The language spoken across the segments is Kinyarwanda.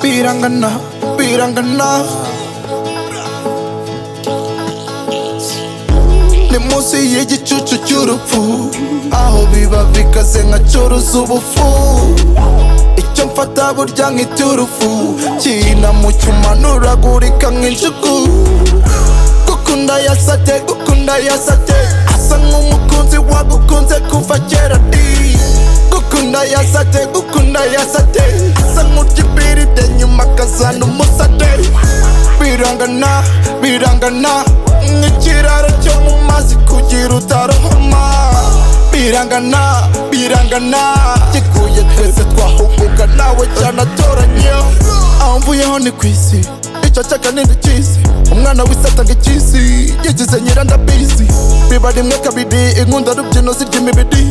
Pirangana, pirangana. Ni munsi y'igicucu cy'urupfu Aho biba bikaze nkacuruza ubufu Icyo mfata burya nkita urufu Kina mu cyuma nturagurika nk'injugu Gukunda yasate, gukunda yasate Asa nk'umukunzi wagukunze kuva kera di Gukunda yasate, gukunda yasate Asa nk'urya ibiride nyuma akazana umusate Birangana, birangana Nk'ikiraro cyo mu mazi kugira utarohama Birangana, birangana Gikuye twese twahuguka nawe cyane atoranye Aho mvuyeho ni ku isi Icyo cyaka ni ndikisi Umwana w'isata ngikisi Yigize nyirandabizi Biba rimwe kabiri Inkunda rubyino zirya imibiri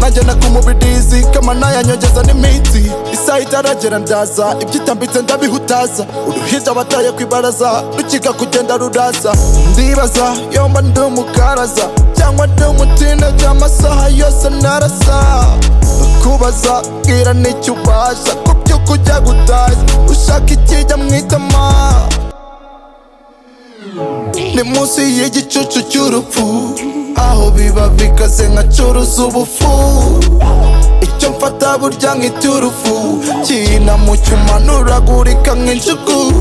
Nanjye nakumubidizi Kamana yanyongeza n'iminsi Isaha itaragera ndaza Ibyitambitse ndabihutaza Uruhinja bataye ku ibaraza Rukika kugenda ruraza Ndibaza yomba ndi umukaraza Cyangwa ndi umutinde By'amasaha yose narasa kubaza bwira n'icyo ubasha ku by'uko ujya gutashya ushaka ikijya mu itama ni munsi y'igicucu cy'urupfu aho biba bikaze nkacuruza ubufu icyo mfata burya nkita urufu kina mu cyuma nturagurika nk'injugu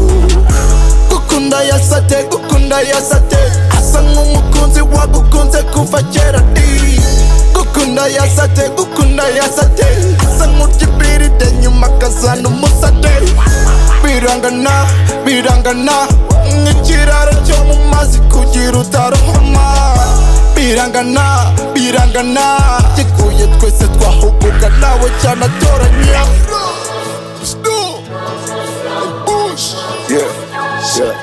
gukunda yasate gukunda yasate asa nk'umukunzi wagukunze kuva kera di gukunda yasate gukunda yasate asa nk'urya ibiride nyuma akazana umusate birangana birangana nk'ikiraro cyo mu mazi kugira utarohama birangana birangana gikuye twese twahuguka nawe cyane atoranya Yeah, yeah,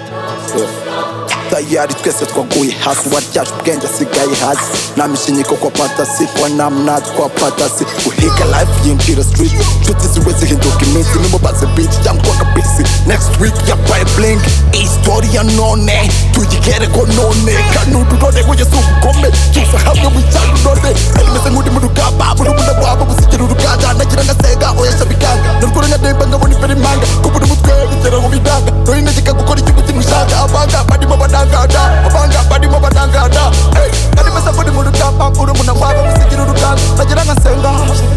yeah. tayari twese twaguye hasi waryashe ubwenge asigaye hasi nta mishinyiko kwa patasi kwa namnazi kwa patasi guhiga life yinjira street nshuti ziwe zihinduka iminsi nimubaze biti cyangwa akabisi next week yabaye blink isitori ya none tuyigere ko none kanururore wese ugukome tuza hamwe wicyane urore kandi meze nk'uri mu rugamba buri umuna waba gusigira uruganda nagira ngasega oya shabikanga narwo runademba nkabona imbere impanga kubura umutwe bigera mu bidanga nohine kikagukora ikigo kimishaka abanga barimo badangada abanga barimo badangada Ey, kandi meze nk'uri mu rugamba buri umuna waba gusigira uruganda nagira ngasega